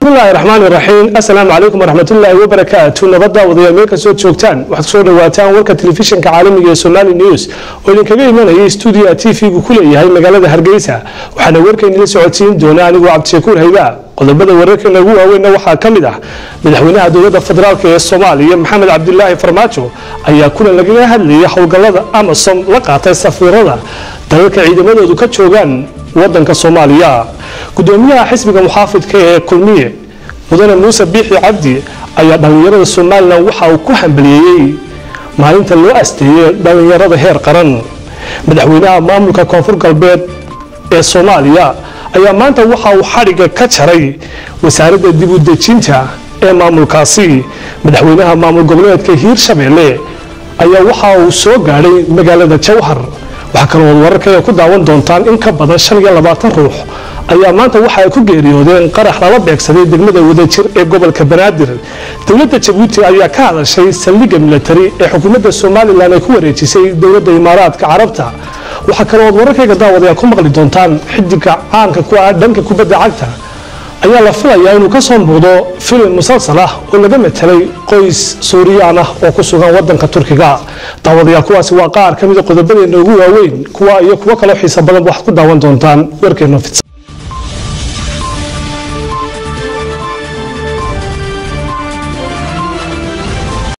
bismillahi raxmaani raxiim assalaamu calaykum waraxmatullaahi wabarakaatu nabadda wadayaal meel kastoo joogtaan waxaad kusoo dhawaataan warka telefishinka caalamiga ee somali news oo idinkaga imanaya stuudiya t v-gu ku leeyahay magaalada hargeysa waxaana warkaynila socodsiin doona anigoo cabdishakuur hayba qodobada wararkeena ugu waaweynna waxaa ka mid ah madaxweynaha dowladda federaalk ee soomaaliya maxamed cabdilaahi farmaajo ayaa kulan lagaga hadlayay howlgallada amasom la qaatay safiirada dalalka ciidamadoodu ka joogaan wadanka soomaaliya gudoomiyaha xisbiga muxaafidka ee kulmiye mudane muuse biixi cabdi ayaa dhallinyarada somalilan waxa uu ku hambaliyeeyey maalinta loo asteeyey dhallinyarada heer qaran madaxweynaha maamulka koonfur galbeed ee soomaaliya ayaa maanta waxa uu xadhigga ka jaray wasaaradda dib u dejinta ee maamulkaasi madaxweynaha maamul goboleedka hiirshabeelle ayaa waxa uu soo gaadhay magaalada jowhar waxaa kaloo wararkaya ku daawan doontaan in ka badan shan iyo labaatan ruux ayaa maanta waxa ay ku geeriyoodeen qarax lala beegsaday degmada wadajir ee gobolka banaadir dowladda jabuuti ayaa ka hadashay saldhigga milatari ee xukuumadda somalilan ay ku wareejisay dowladda imaaraadka carabta waxaa kaloo wararkayga daawadayaal ku maqli doontaan xidiga caanka ku ah dhanka kubadda cagta ayaa la filayaa inuu ka soo muuqdo filim musalsal ah oo laga matelay qoys suuriyaan ah oo ku sugan wadanka turkiga daawadayaal kuwaasi waa qaar ka mida qodobadeena ugu waaweyn kuwa iyo kuwo kaloo xiisa badan waxaad ku daawan doontaan warkeena fidsan